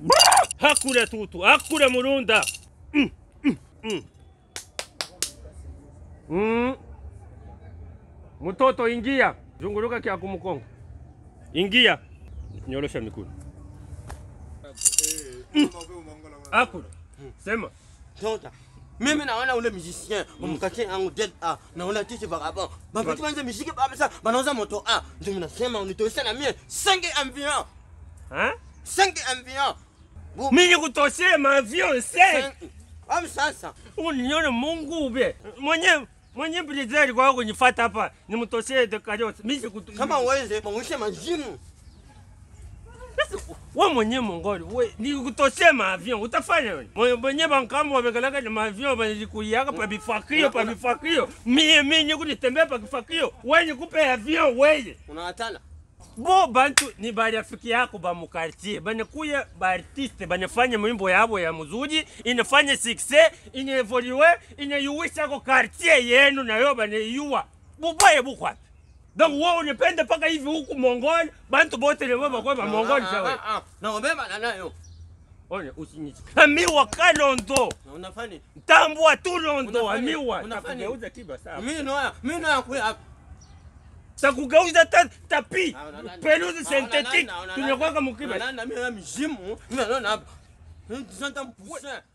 Hakuna tutu, hakuna murunda. Mm, mm, mm. Mm. Mtoto ingia, zunguruka kia kumukonga. Ingia. Nyorosha mikono. Hakuna. Sema. Tota. Mimi naona ule musicien umkatie yangu dead ah naona tisi vagabond. Bapati banze muziki baba sa banauza moto ah. Ndio nasema unitoshe na mie 5 environ. Hein? 5 environ. Mimi kutoshea maavion 5. Am sasa. Unione Mungu ube. Mwenye mwenye brizeli kwa kunifuata hapa nimtoshee de kajosi. Mimi sikutu. Kama uweze mwishe majimu. wewe mwenye mongoli we ni kutoshea maavion utafanya nini? Mwenye mwenye bankamu wamekalaka na maavion banikuiaka pa bifakio pa bifakio. Mie mimi kunitembea pa kifakio. Wewe nikupe avion wewe. Unawatana. bo bantu ni barafiki yako ba mukartie banakuya baartiste banafanya mwimbo yabo ya muzuri inafanya success inaevoliwe inayuwisha ko kartie yenu nayo banaiua bubaye bukwapi donc wewe unapenda paka hivi huku mongoli bantu bote lebo bakwe ba mongoli sawa Na ubeba na nayo. one usinyichi amiwa kalondo Na unafanya. tambua tu londo Unafanya- amiwa unafanya- takugeuza kiba sawa Mimi noya, mimi noya kuya. takugeuza ta tapi Ah, unalanda. peluzi Ah, synthetique unalanda, unalanda. tunakwaka mukiba Unalanda mimi na mizimu. Mimi naona hapa. Ndio mpusa.